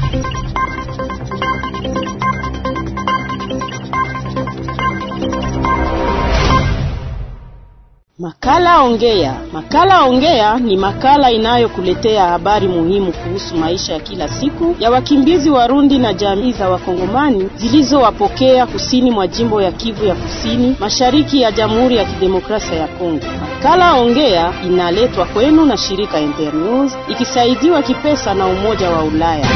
Makala Ongea. Makala Ongea ni makala inayokuletea habari muhimu kuhusu maisha ya kila siku ya wakimbizi Warundi na jamii za Wakongomani zilizowapokea kusini mwa jimbo ya Kivu ya Kusini, mashariki ya Jamhuri ya Kidemokrasia ya Kongo. Makala Ongea inaletwa kwenu na shirika Internews ikisaidiwa kipesa na Umoja wa Ulaya.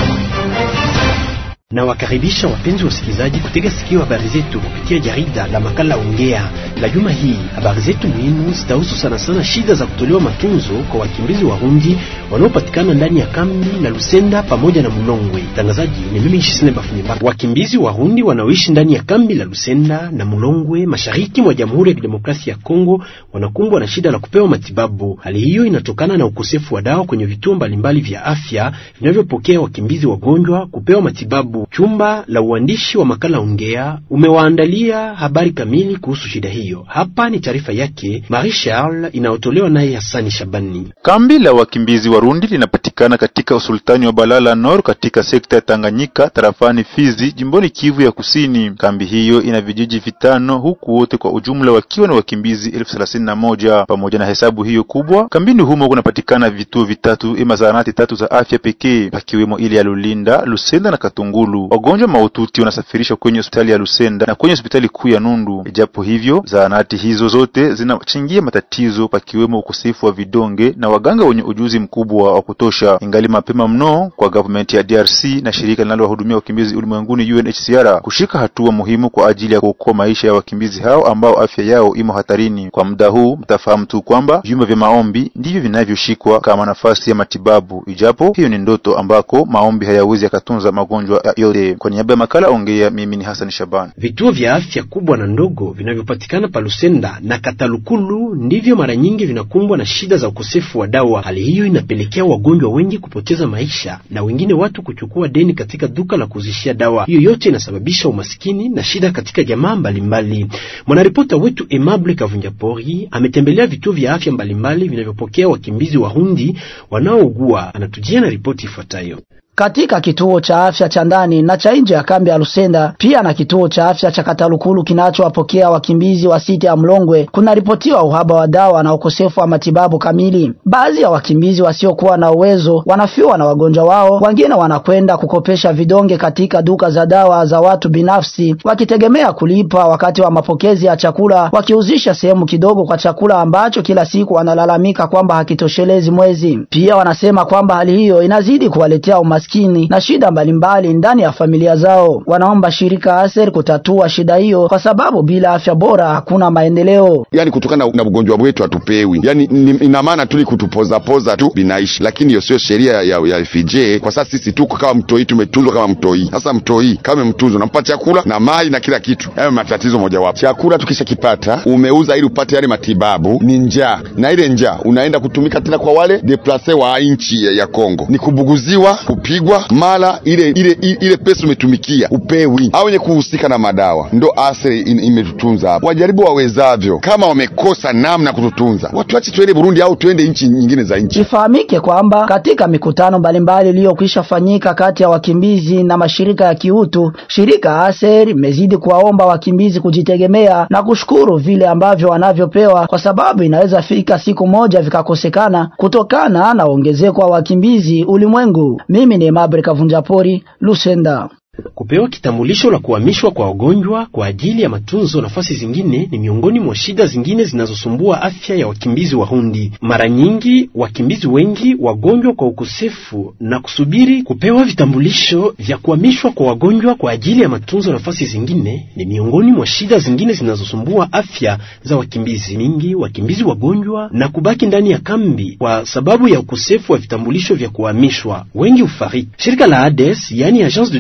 Na wakaribisha wapenzi wasikilizaji kutega sikio habari zetu kupitia jarida la makala Ongea la juma hii. Habari zetu muhimu zitahusu sana sana shida za kutolewa matunzo kwa wakimbizi Warundi wanaopatikana ndani ya kambi la Lusenda pamoja na Mulongwe. Mtangazaji ni mimi Shisine Bafunyeba. Wakimbizi Warundi wanaoishi ndani ya kambi la Lusenda na Mulongwe mashariki mwa Jamhuri ya Kidemokrasia ya Kongo wanakumbwa na shida la kupewa matibabu. Hali hiyo inatokana na ukosefu wa dawa kwenye vituo mbalimbali vya afya vinavyopokea wakimbizi wagonjwa kupewa matibabu. Chumba la uandishi wa makala Ongea umewaandalia habari kamili kuhusu shida hiyo. Hapa ni taarifa yake Marie Charles inayotolewa naye Hasani Shabani. Kambi la wakimbizi Warundi linapatikana katika usultani wa Balala Nord katika sekta ya Tanganyika tarafani Fizi jimboni Kivu ya Kusini. Kambi hiyo ina vijiji vitano huku wote kwa ujumla wakiwa na wakimbizi elfu thelathini na moja. Pamoja na hesabu hiyo kubwa, kambini humo kunapatikana vituo vitatu ima zahanati tatu za afya pekee, pakiwemo ile ya Lulinda, Lusenda na Katungulu. Wagonjwa mahututi wanasafirishwa kwenye hospitali ya Lusenda na kwenye hospitali kuu ya Nundu. Ijapo hivyo, zahanati hizo zote zinachangia matatizo, pakiwemo ukosefu wa vidonge na waganga wenye ujuzi mkubwa wa kutosha. Ingali mapema mno kwa government ya DRC na shirika linalowahudumia wakimbizi ulimwenguni UNHCR kushika hatua muhimu kwa ajili ya kuokoa maisha ya wakimbizi hao ambao afya yao imo hatarini. Kwa muda huu, mtafahamu tu kwamba vyumba vya maombi ndivyo vinavyoshikwa kama nafasi ya matibabu, ijapo hiyo ni ndoto ambako maombi hayawezi yakatunza magonjwa ya yote. Kwa niaba ya makala Ongea, mimi ni Hassan Shaban. Vituo vya afya kubwa na ndogo vinavyopatikana pa Lusenda na Katalukulu ndivyo mara nyingi vinakumbwa na shida za ukosefu wa dawa. Hali hiyo inapelekea wagonjwa wengi kupoteza maisha na wengine watu kuchukua deni katika duka la kuzishia dawa. Hiyo yote inasababisha umaskini na shida katika jamaa mbalimbali. Mwanaripota wetu Emable Kavunjapori ametembelea vituo vya afya mbalimbali vinavyopokea wakimbizi Warundi wanaougua. Anatujia na ripoti ifuatayo. Katika kituo cha afya cha ndani na cha nje ya kambi ya Lusenda pia na kituo cha afya cha Katalukulu kinachowapokea wakimbizi wa siti ya Mlongwe kunaripotiwa uhaba wa dawa na ukosefu wa matibabu kamili. Baadhi ya wakimbizi wasiokuwa na uwezo wanafiwa na wagonjwa wao, wengine wanakwenda kukopesha vidonge katika duka za dawa za watu binafsi, wakitegemea kulipa wakati wa mapokezi ya chakula, wakiuzisha sehemu kidogo kwa chakula ambacho kila siku wanalalamika kwamba hakitoshelezi mwezi. Pia wanasema kwamba hali hiyo inazidi kuwaletea umaskini na shida mbalimbali ndani ya familia zao. Wanaomba shirika Aser kutatua shida hiyo, kwa sababu bila afya bora hakuna maendeleo. Yani kutokana na ugonjwa wetu hatupewi, yani ina maana tuli kutupozapoza tu binaishi, lakini hiyo sio sheria ya, ya FJ. Kwa sasa sisi tuko kama mtoi, tumetunzwa kama mtoi. Sasa mtoi kama mtunzo, nampa chakula na maji na kila kitu. Hayo matatizo mojawapo. Chakula tukishakipata, umeuza ili upate yale matibabu, ni njaa, na ile njaa unaenda kutumika tena kwa wale deplase wa nchi ya, ya Kongo, ni kubuguziwa pigwa mara ile ile ile pesa umetumikia upewi, au wenye kuhusika na madawa ndo asiri imetutunza hapo. Wajaribu wawezavyo, kama wamekosa namna kututunza, watuache tuende Burundi au tuende nchi nyingine za nchi. Ifahamike kwamba katika mikutano mbalimbali iliyokwisha fanyika kati ya wakimbizi na mashirika ya kiutu, shirika Aser imezidi kuwaomba wakimbizi kujitegemea na kushukuru vile ambavyo wanavyopewa, kwa sababu inaweza fika siku moja vikakosekana kutokana na ongezeko wa wakimbizi ulimwengu. Mimi ni Mabre Kavunjapori, Lusenda. Kupewa kitambulisho la kuhamishwa kwa wagonjwa kwa ajili ya matunzo nafasi zingine ni miongoni mwa shida zingine zinazosumbua afya ya wakimbizi Warundi. Mara nyingi wakimbizi wengi wagonjwa kwa ukosefu na kusubiri kupewa vitambulisho vya kuhamishwa kwa wagonjwa kwa ajili ya matunzo nafasi zingine ni miongoni mwa shida zingine zinazosumbua afya za wakimbizi mingi. Wakimbizi wagonjwa na kubaki ndani ya kambi kwa sababu ya ukosefu wa vitambulisho vya kuhamishwa, wengi ufariki. Shirika la ADES, yani Agence de Development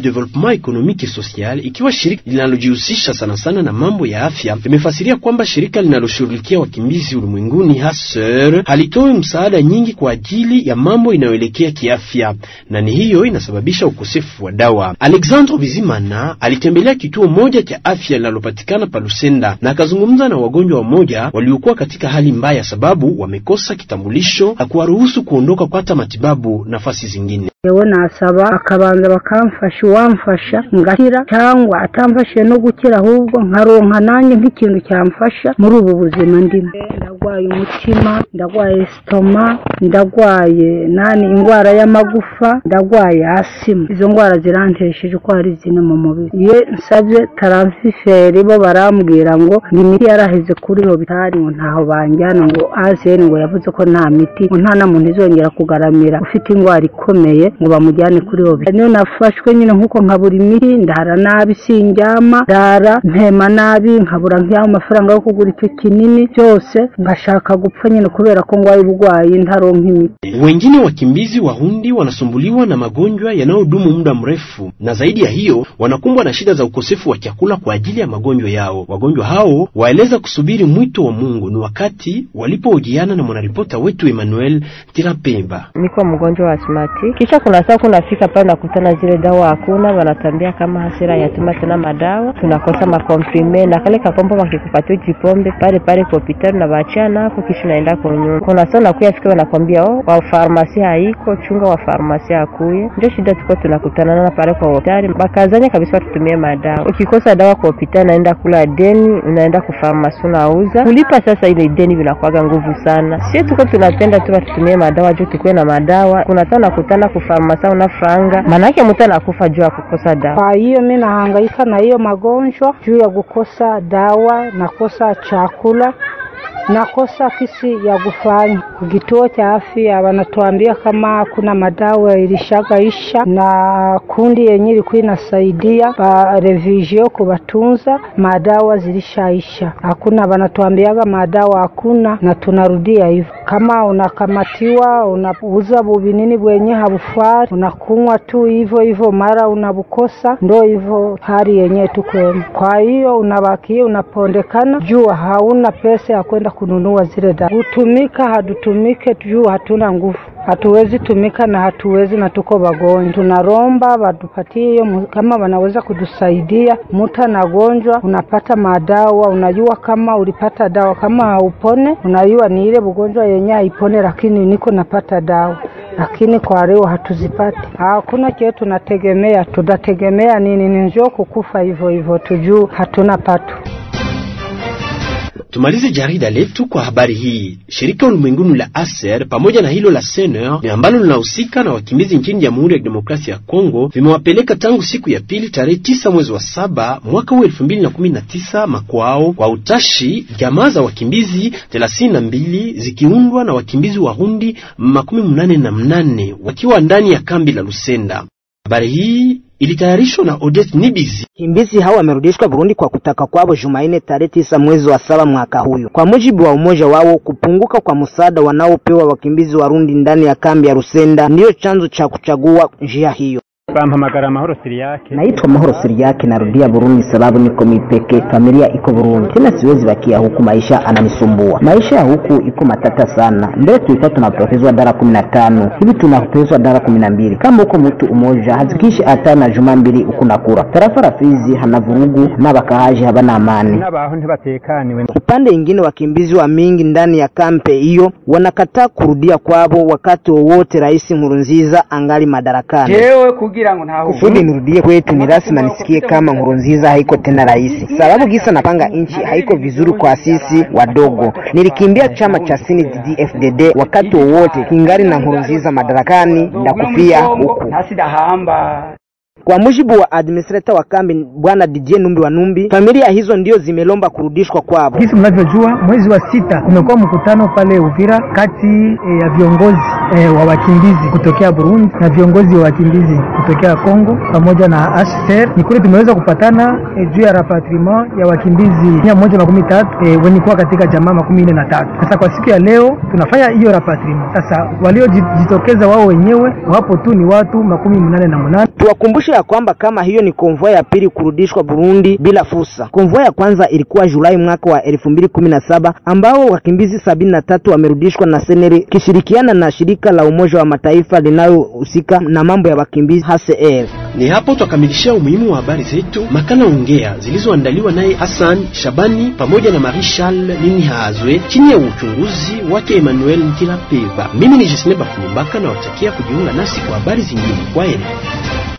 Development Economique et Social, ikiwa shirika linalojihusisha sana sana na mambo ya afya, limefasiria kwamba shirika linaloshughulikia wakimbizi ulimwenguni HASER halitoe msaada nyingi kwa ajili ya mambo inayoelekea kiafya, na ni hiyo inasababisha ukosefu wa dawa. Alexandre Bizimana alitembelea kituo moja cha afya linalopatikana pa Lusenda na akazungumza na wagonjwa wamoja waliokuwa katika hali mbaya, sababu wamekosa kitambulisho na kuwaruhusu kuondoka kupata matibabu nafasi zingine. yewe nasaba akabanza bakamfasha uwamfasha ngakira cyangwa atamfashije no gukira ahubwo nkaronka nanjye nk'ikintu cyamfasha muri ubu buzima ndimo ndagwaye umutima ndagwaye sitoma ndagwaye nani indwara y'amagufa ndagwaye asima izo ndwara zirantesheje uko hari zine mu mubiri iyo nsabye taransiferi bo barambwira ngo imiti yaraheze kuri hobitari ngo ntaho banjyana ngo azeni ngo yavuze ko nta miti ngo nta na muntu izongera kugaramira ufite indwara ikomeye ngo bamujyane kuri hobitari niyo nafashwe nyine nk'uko nkabura imiti ndara nabi sinjyama ndara mpema nabi nkabura nk'ayo mafaranga yo kugura icyo kinini byose ngashaka gupfa nyine kubera ko ngwaye uburwayi ntaronka imiti Wengine wakimbizi Warundi wanasumbuliwa na magonjwa yanayodumu muda mrefu, na zaidi ya hiyo wanakumbwa na shida za ukosefu wa chakula kwa ajili ya magonjwa yao. Wagonjwa hao waeleza kusubiri mwito wa Mungu ni wakati walipohojiana na mwanaripota wetu Emmanuel Tirapemba. niko mgonjwa wa asmati, kisha kuna saa kunafika pale nakutana zile dawa hakuna, wanatambia kama hasira yatuma tena madawa, tunakosa makomprime na kale kapombo wakikupatia jipombe pale pale kwa hospitali na baachana hapo, kisha naenda kwa nyumba. Kuna saa nakuya fika wanakwambia oh, wa farmasi haiko, chunga wa farmasi akuye. Ndio shida tuko tunakutana na pale kwa hospitali, bakazanya kabisa watutumie madawa. Ukikosa dawa kwa hospitali, naenda kula deni, unaenda kwa farmasi unauza, kulipa sasa ile deni vinakuwaga nguvu sana. Sie tuko tunapenda tu watutumie madawa juu tukuwe na madawa. Kuna saa nakutana kwa farmasi una franga, maanake mtu anakufa juu ya kukosa dawa. Kwa hiyo mi nahangaika na hiyo magonjwa juu ya kukosa dawa, nakosa chakula, nakosa kisi ya kufanya. Kituo cha afya wanatuambia kama kuna madawa ilishagaisha, na kundi yenye ilikuwa inasaidia ba revision kubatunza madawa zilishaisha, hakuna. Wanatuambiaga madawa hakuna, na tunarudia hivyo. Kama unakamatiwa unauza bubinini bwenye habufari, unakunywa tu hivyo hivyo, mara unabukosa, ndo hivyo hali yenyewe tukwema. Kwa hiyo unabakia unapondekana juu hauna pesa ya kwenda kununua zile dawa. Kutumika hatutumike juu hatuna nguvu, hatuwezi tumika na hatuwezi na tuko wagonjwa. Tunaromba watupatie hiyo, mu- kama wanaweza kutusaidia. Mtu anagonjwa, unapata madawa, unajua kama ulipata dawa, kama haupone unajua ni ile ugonjwa yenye haipone, lakini niko napata dawa lakini kwa leo hatuzipati. Hakuna kile tunategemea, tutategemea nini? Ni njoo kukufa hivyo hivyo, tujuu hatuna pato. Tumalize jarida letu kwa habari hii. Shirika ulimwenguni la ASER pamoja na hilo la SENER ni ambalo linahusika na wakimbizi nchini Jamhuri ya Kidemokrasia ya Kongo vimewapeleka tangu siku ya pili tarehe tisa mwezi wa saba mwaka huu elfu mbili na kumi na tisa makwao kwa utashi jamaa za wakimbizi thelathini na mbili zikiundwa na wakimbizi Warundi makumi mnane na mnane wakiwa ndani ya kambi la Lusenda. Habari hii ilitayarishwa na Odette Nibizi. Wakimbizi hao wamerudishwa Burundi kwa kutaka kwao Jumanne tarehe tisa mwezi wa saba mwaka huyu. Kwa mujibu wa umoja wao, kupunguka kwa msaada wanaopewa wakimbizi Warundi ndani ya kambi ya Rusenda ndiyo chanzo cha kuchagua njia hiyo. Bampamagara Mahoro Siriake. Naitwa Mahoro Siriake, narudia Burundi sababu niko mipeke, familia iko Burundi, tena siwezi bakia huku, maisha ananisumbua. Maisha ya huku iko matata sana. Mbele tulikuwa tunapotezwa dara kumi na tano hivi tunapotezwa dara kumi na mbili kama huko mtu umoja hazikishi hata na juma mbili huku nakura. Tarafa la Fizi hana vurugu na bakaaji habana amani. N'abaho ntibatekaniwe. Upande ingine wakimbizi wa mingi ndani ya kampe hiyo wanakataa kurudia kwabo wakati wowote Rais Nkurunziza angali madarakani. jewe kugira ngo ntaho Kusudi nirudie kwetu ni lazima nisikie kama Nkurunziza haiko tena rais, sababu gisa napanga nchi haiko vizuri kwa sisi wadogo. Nilikimbia chama cha CNDD-FDD wakati wowote kingali na Nkurunziza madarakani, ndakufia huku. ntasidahamba Kwa mujibu wa administrator wa kambi bwana Didier Numbi wa Numbi, familia hizo ndio zimelomba kurudishwa kwao. Jinsi mnavyojua mwezi wa sita kumekuwa mkutano pale Uvira kati eh, ya viongozi eh, wa wakimbizi kutokea Burundi na viongozi wa wakimbizi kutokea Kongo pamoja na HCR. Ni kule tumeweza kupatana eh, juu ya rapatriement ya wakimbizi mia moja makumi tatu eh, wenye kuwa katika jamaa makumi nne na tatu. Sasa kwa siku ya leo tunafanya hiyo rapatriement. Sasa waliojitokeza wao wenyewe wapo tu ni watu makumi mnane na munane. Tuwakumbushe ya kwamba kama hiyo ni konvoi ya pili kurudishwa Burundi bila fursa. Konvoi ya kwanza ilikuwa Julai mwaka wa elfu mbili kumi na saba ambao wakimbizi sabini na tatu wamerudishwa na Seneri kishirikiana na shirika la Umoja wa Mataifa linalohusika na mambo ya wakimbizi HCR. Ni hapo twakamilishia umuhimu wa habari zetu makala ongea zilizoandaliwa naye Hassan Shabani pamoja na Marie Charles Nini Hazwe chini ya uchunguzi wake Emmanuel Ntilapeva. Mimi ni Jesne Bafumbaka na watakia kujiunga nasi kwa habari zingine. Kwaheri.